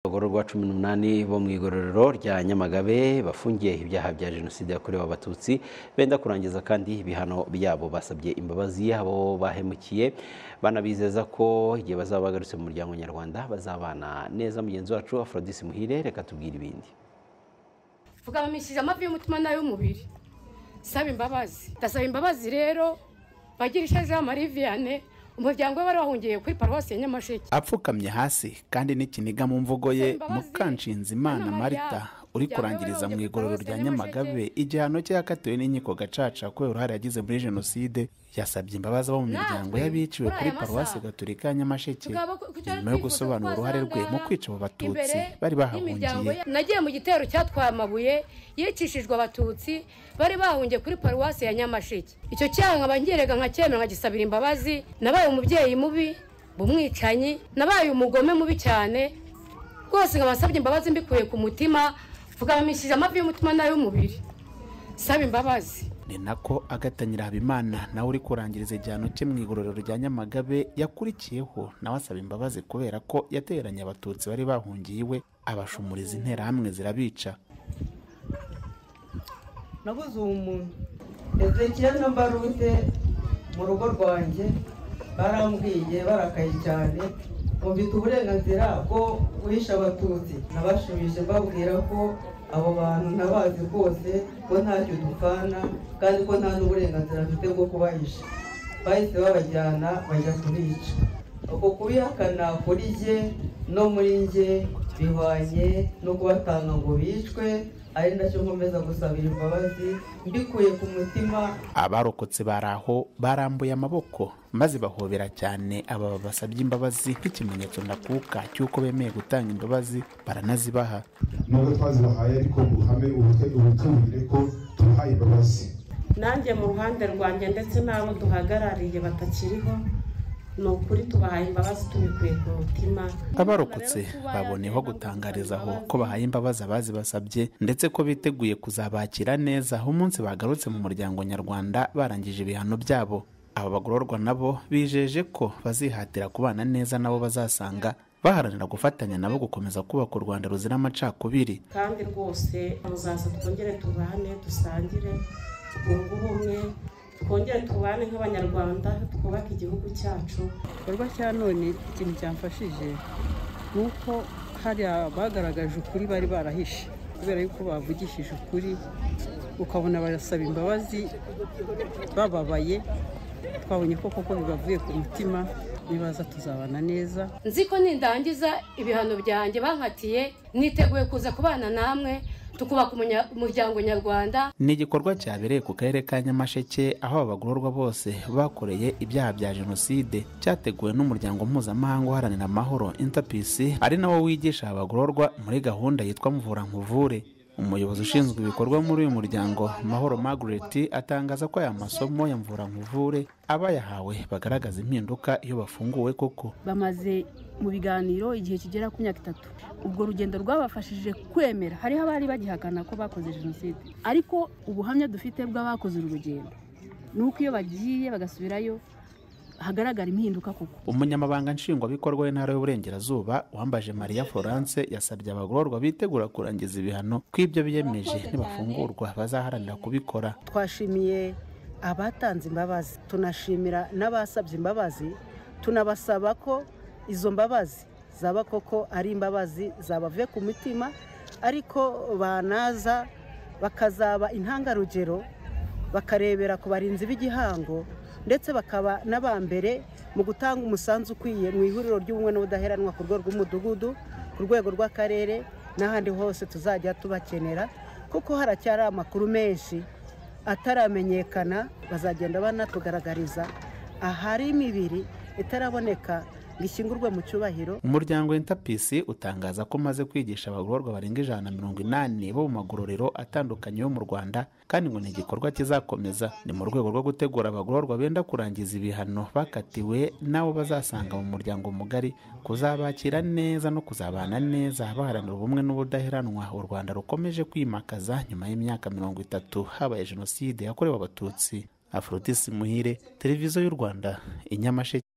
abagororwa cumi n'umunani bo mu igororero rya nyamagabe bafungiye ibyaha bya jenoside yakorewe abatutsi benda kurangiza kandi ibihano byabo basabye imbabazi abo bahemukiye banabizeza ko igihe bazaba bagarutse mu muryango nyarwanda bazabana neza mugenzi wacu aphrodis muhire reka tubwire ibindi vuga bamishije amavi y'umutima n'ay'umubiri saba imbabazi ndasaba imbabazi rero bagirisha jean marie vianney umuryango we wari wahungiye kuri paruwasi ya nyamasheke apfukamye hasi kandi n'ikiniga mu mvugo ye mukanshinzimana marita uri kurangiriza mu igororo rya nyamagabe igihano cye yakatiwe n'inkiko gacaca kubera uruhare yagize muri jenoside yasabye imbabazi abo mu miryango y'abiciwe kuri paruwasi gatolika ya nyamasheke nyuma yo gusobanura uruhare rwe mu kwica abo batutsi bari bahahungiye nagiye mu gitero cyatwaye amabuye yicishijwe abatutsi bari bahungiye kuri paruwasi ya nyamasheke icyo cyaha nkaba ngerega nkacyemera nkagisabira imbabazi nabaye umubyeyi mubi umwicanyi nabaye umugome mubi cyane rwose nkabasabye imbabazi mbikuye ku mutima mvugabamishije amavi y'umutima n'ay'umubiri saba imbabazi ni nako agatangira habimana nawe uri kurangiriza igihano cye mu igororero rya nyamagabe yakurikiyeho nawe asaba imbabazi kubera ko yateranye abatutsi bari bahungiye iwe abashumuriza interahamwe zirabica nabuze uwo muntu ezekiel na barute mu rugo rwanjye barambwiye barakaye cyane mufite uburenganzira bwo guhisha abatutsi nabashubije mbabwira ko abo bantu ntabazi rwose ko ntacyo dupfana kandi ko nta n'uburenganzira mfite bwo kubahisha bahise babajyana bajya kubica uko kubihakana kuri jye no muri njye bihwanye no kubatanga ngo bicwe ari nacyo nkomeza gusabira imbabazi mbikuye ku mutima abarokotse bari aho barambuye amaboko maze bahobera cyane aba basabye imbabazi nk'ikimenyetso ndakuka cy'uko bemeye gutanga imbabazi baranazibaha nubwo twazibahaye ariko mu ruhame ubutubwire ko tubahaye imbabazi nanjye mu ruhande rwanjye ndetse n'abo duhagarariye batakiriho ni ukuri tubahaye imbabazi tubikuye ku mutima abarokotse baboneyeho gutangariza aho ko bahaye imbabazi abazi basabye ndetse ko biteguye kuzabakira neza aho umunsi bagarutse mu muryango nyarwanda barangije ibihano byabo aba bagororwa nabo bijeje ko bazihatira kubana neza nabo bazasanga baharanira gufatanya nabo gukomeza kubaka u rwanda ruzira amacakubiri kandi rwose muzaza twongere tubane dusangire twunge ubumwe twongere tubane nk'abanyarwanda twubake igihugu cyacu igikorwa cya none ikintu cyamfashije ni uko hariya bagaragaje ukuri bari barahishe kubera yuko bavugishije ukuri ukabona barasaba imbabazi bababaye twabonye ko koko bibavuye ku mutima nibaza tuzabana neza nzi ko nindangiza ibihano byanjye bankatiye niteguye kuza kubana namwe tukubaka umunya- umuryango nyarwanda ni igikorwa cyabereye ku karere ka nyamasheke aho abagororwa bose bakoreye ibyaha bya jenoside cyateguwe n'umuryango mpuzamahanga uharanira amahoro interpisi ari nawo wigisha abagororwa muri gahunda yitwa mvura nkuvure umuyobozi ushinzwe ibikorwa muri uyu muryango mahoro margaret atangaza ko aya masomo ya mvura nkuvure abayahawe bagaragaza impinduka iyo bafunguwe koko bamaze mu biganiro igihe kigera ku myaka itatu ubwo rugendo rwabafashije kwemera hariho abari bagihakana ko bakoze jenoside ariko ubuhamya dufite bw'abakoze uru rugendo ni uko iyo bagiye bagasubirayo hagaragara impinduka koko umunyamabanga nshingwabikorwa w'intara y'uburengerazuba wambaje mariya florence yasabye abagororwa bitegura kurangiza ibihano kw'ibyo biyemeje nibafungurwa bazaharanira kubikora twashimiye abatanze imbabazi tunashimira n'abasabye imbabazi tunabasaba ko izo mbabazi zaba koko ari imbabazi zabavuye ku mutima ariko banaza bakazaba intangarugero bakarebera ku barinzi b'igihango ndetse bakaba n'aba mbere mu gutanga umusanzu ukwiye mu ihuriro ry'ubumwe n'ubudaheranwa ku rwego rw'umudugudu ku rwego rw'akarere n'ahandi hose tuzajya tubakenera kuko haracyari amakuru menshi ataramenyekana bazagenda banatugaragariza ahari imibiri itaraboneka ngo ishyingurwe mu cyubahiro umuryango intapisi utangaza ko umaze kwigisha abagororwa barenga ijana na mirongo inani bo mu magororero atandukanye yo mu rwanda kandi ngo ni igikorwa kizakomeza ni mu rwego rwo gutegura abagororwa benda kurangiza ibihano bakatiwe n'abo bazasanga mu muryango mugari kuzabakira neza no kuzabana neza baharanira ubumwe n'ubudaheranwa u rwanda rukomeje kwimakaza nyuma y'imyaka mirongo itatu habaye jenoside yakorewe abatutsi afrodisi muhire televiziyo y'u rwanda i nyamasheke